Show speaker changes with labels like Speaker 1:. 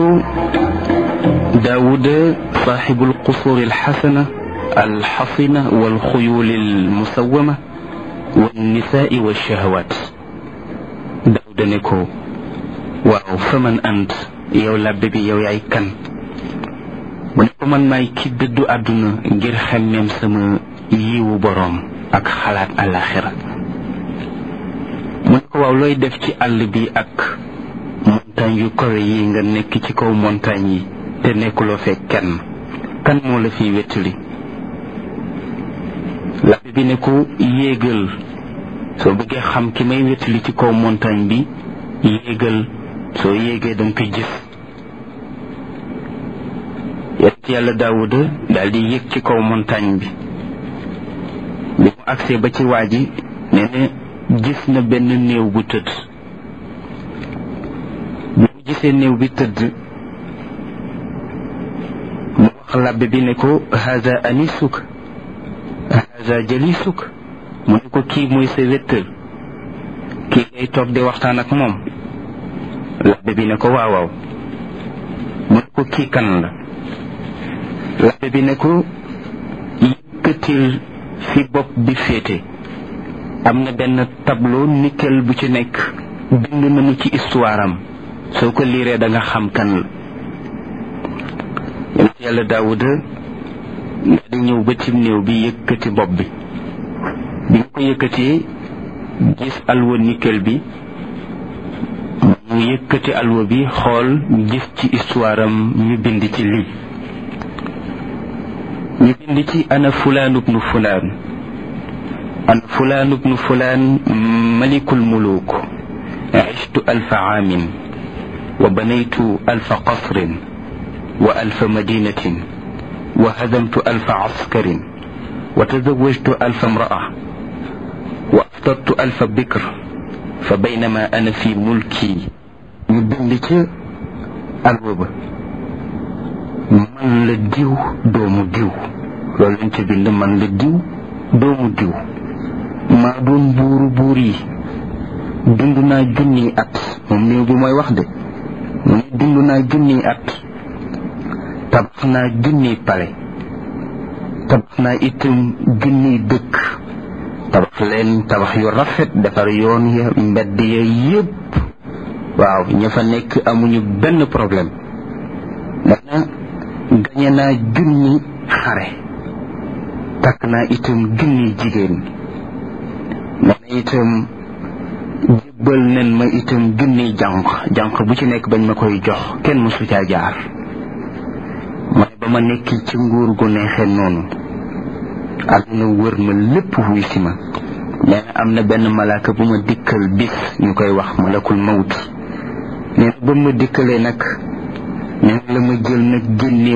Speaker 1: داود صاحب القصور الحسنة الحصنة والخيول المسومة والنساء والشهوات داود نكو waaw faman ant yow labbe bi yow yaay kan mu ne ko man maay ki dëddu àdduna ngir xemmeem sama yiwu boroom ak xalaat àllaaxira mu ne ko waaw looy def ci àll bi ak montagne yu kawe yi nga nekk ci kaw montagne yi te nekkuloo fekk kenn kan moo la fiy wettali labbe bi ne ko yéegal soo bëggee xam ki may wettali ci kaw montagne bi yéegal soo yéegee danga koy gis yonent yàlla daawuda daal di yéeg ci kaw montagne bi bi mu agsee ba ci waa ji nee na gis na benn néew bu tëdd bi mu gisee néew bi tëdd mu wax labbe bi ne ko haza anisuk haza jalisuk mu ne ko kii mooy sa wéttal kii ngay toog di waxtaan ak moom labbe bi ne ko waaw waaw mu ne ko kii kan la labbe bi ne ko yëkkatil fi bopp bi féete am na benn tableau nickel bu ci nekk bind nañu ci histoire am soo ko liiree da nga xam kan la yonent yàlla daawuda nga di ñëw ba ci néew bi yëkkati bopp bi bi nga ko yëkkatee gis alwa nickel bi mu yëkkati alwa bi xool gis ci histoire am ñu bind ci lii ñu bind ci ana fulaan ubnu fulaan ana fulaan ubnu fulaan malikul muluk عشت ألف عام وبنيت ألف قصر وألف مدينة وهزمت ألف عسكر وتزوجت ألف امرأة وأفطرت ألف بكر فبينما أنا في ملكي يبلك الوبا man la diw doomu diw loolu lañ ca bind man la diw doomu diw maa doon buuru buur yi dund naa junniy at moom néew bi mooy wax de mu ne dund naa junniy at tabax naa junniy pale tabax naa itam junniy dëkk tabax leen tabax yu rafet defar yoon ya mbedd ya yépp waaw ña fa nekk amuñu benn problème dana gañe naa junni xare takk naa itam junni jigéen dana itam jébbal nen ma itam junni jànq jànq bu ci nekk bañ ma koy jox kenn mësu caa jaar ma ne ba ma nekk ci nguur gu neexee noonu àdduna wër ma lépp wuy si ma nee na am na benn malaaka bu ma dikkal bis ñu koy wax malakul mawt nee na ba ma dikkalee nag nee na la ma jël nag génne